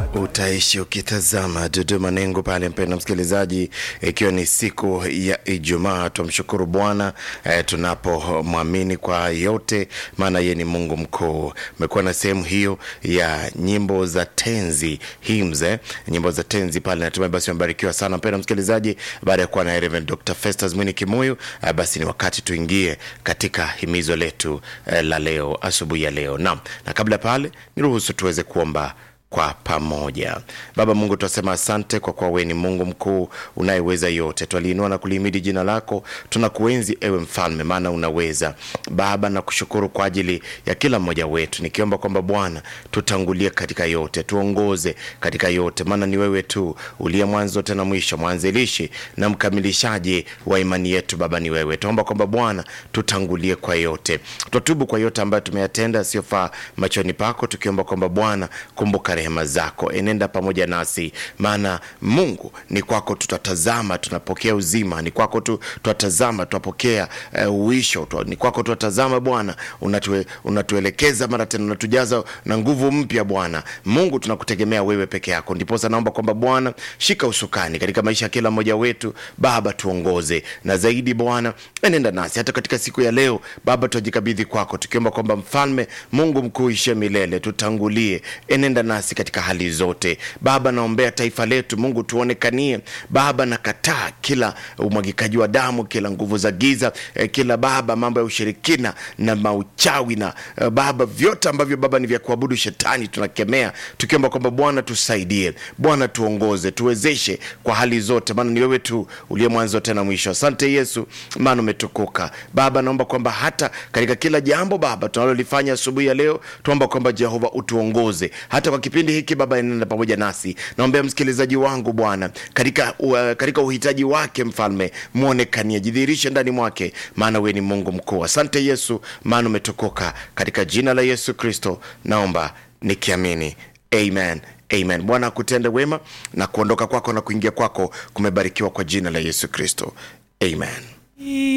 Utaishi ukitazama Dodoma Nengo pale, mpenda msikilizaji, ikiwa ni siku ya Ijumaa. Tumshukuru Bwana eh, tunapomwamini kwa yote, maana yeye ni Mungu mkuu. Umekuwa na sehemu hiyo ya nyimbo za tenzi hymns, eh, nyimbo za tenzi pale, natumai basi umebarikiwa sana mpenda msikilizaji. Baada ya kuwa na Reverend Dr. Festus Mwini Kimuyu, eh, basi ni wakati tuingie katika himizo letu eh, la leo asubuhi ya leo. Naam, na kabla pale niruhusu tuweze kuomba kwa pamoja. Baba Mungu, tunasema asante kwa kuwa wewe ni Mungu mkuu unayeweza yote. Twaliinua na kulihimidi jina lako, tunakuenzi ewe Mfalme, maana unaweza. Baba, na kushukuru kwa ajili ya kila mmoja wetu, nikiomba kwamba Bwana tutangulie katika yote, tuongoze katika yote, maana ni wewe tu uliye mwanzo tena mwisho, mwanzilishi na mkamilishaji wa imani yetu. Baba, ni wewe. Tuomba kwamba Bwana tutangulie kwa yote, twatubu kwa yote ambayo tumeyatenda asiyofaa machoni pako, tukiomba kwamba Bwana kumbuka rehema zako, enenda pamoja nasi, maana Mungu ni kwako tutatazama, tunapokea uzima, ni kwako tu tutatazama, tunapokea uh, uisho tu, ni kwako tutatazama Bwana, unatue, unatuelekeza mara tena, unatujaza na nguvu mpya Bwana Mungu, tunakutegemea wewe peke yako. Ndiposa naomba kwamba Bwana shika usukani katika maisha ya kila mmoja wetu Baba, tuongoze na zaidi Bwana, enenda nasi hata katika siku ya leo Baba, tunajikabidhi kwako tukiomba kwamba Mfalme Mungu mkuu ishe milele, tutangulie, enenda nasi katika hali zote Baba. Naombea taifa letu Mungu, tuonekanie Baba. Nakataa kila umwagikaji wa damu, kila nguvu za giza eh, kila Baba mambo ya ushirikina na mauchawi na eh, Baba vyote ambavyo Baba ni vya kuabudu shetani, tunakemea tukiomba kwamba Bwana tusaidie, Bwana tuongoze, tuwezeshe kwa hali zote, maana ni wewe tu uliye mwanzo tena mwisho. Asante Yesu, maana umetukuka Baba. Naomba kwamba hata katika kila jambo Baba tunalolifanya asubuhi ya leo, tuomba kwamba Jehova utuongoze hata kwa kipindi hiki Baba, enenda pamoja nasi. Naombea msikilizaji wangu Bwana katika, uh, katika uhitaji wake Mfalme, mwonekanie, jidhihirishe ndani mwake, maana wewe ni Mungu mkuu. Asante Yesu, maana umetukuka. Katika jina la Yesu Kristo naomba nikiamini, amen. Amen. Bwana akutende wema na kuondoka kwako na kuingia kwako kumebarikiwa kwa jina la Yesu Kristo, amen.